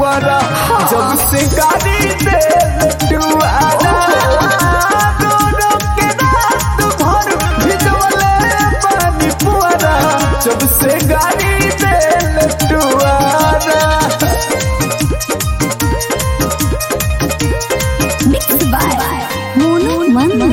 पुआरा जब से गाड़ी दे टुआरा रो रो के रात भर भिजवले पानी पुआरा जब से गाड़ी दे टुआरा Mixed by Mono Mandu.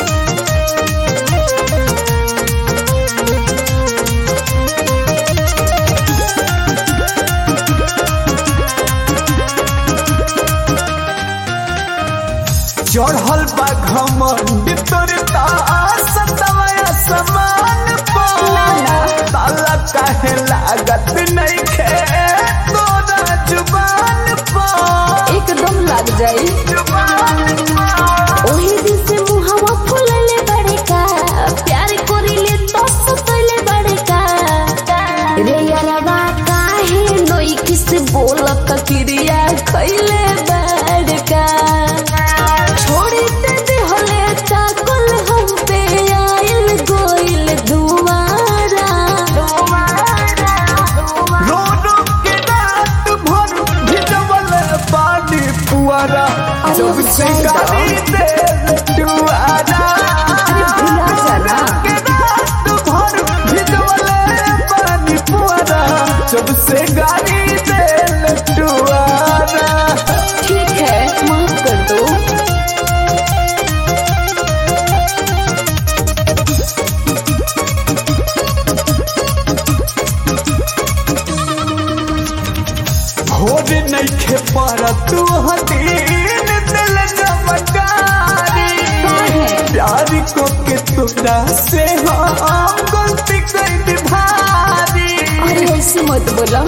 चढ़ल बा घमंड तोर सतवया समान ताला काहे लागत नहीं खे तोरा जुबान पर एकदम लग जाई जुबान ओही दिन से मुहावा फुलले बड़े का प्यार करिले तो सतले बड़े का रे यारवा काहे नोई किस बोलत क्रिया खइले बड़े का छोड़ी ते देहले चाकल हम पे आइल गोइल दुआरा रो रो के रात भर भिजवल पानी पुआरा जब से गाड़ी दे टुआरा भुला जाना। के रात भर भिजवल पानी पुआरा जब से गाड़ी दे टुआरा ठीक है माफ कर दो भोर नइखे पर तू हदीन दिल जमकारी प्यार को के तुरा से हम गलती कर भारी अरे ऐसे मत बोला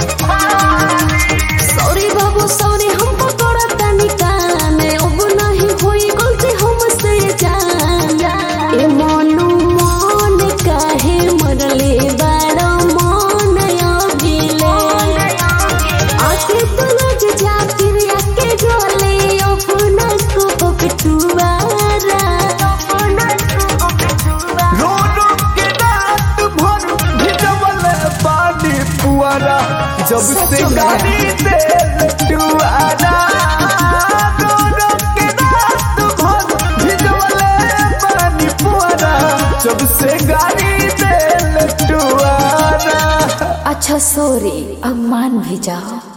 सॉरी बाबू सॉरी हम पकड़ा तनी कान अब नहीं होई गलती हमसे जान ए मनु मन काहे मरले बाड़ा मन अगिले आके तो लग जा फिर आके गले अपना को पकटुआरा अपना को पकटुआरा रो रो के रात भर भिजवल पानी पुआरा जब से सच में। गाड़ी दे टुआरा रो रो के रात भर भिजवल पानी पुआरा जब से गाड़ी दे टुआरा अच्छा सॉरी अब मान भी जाओ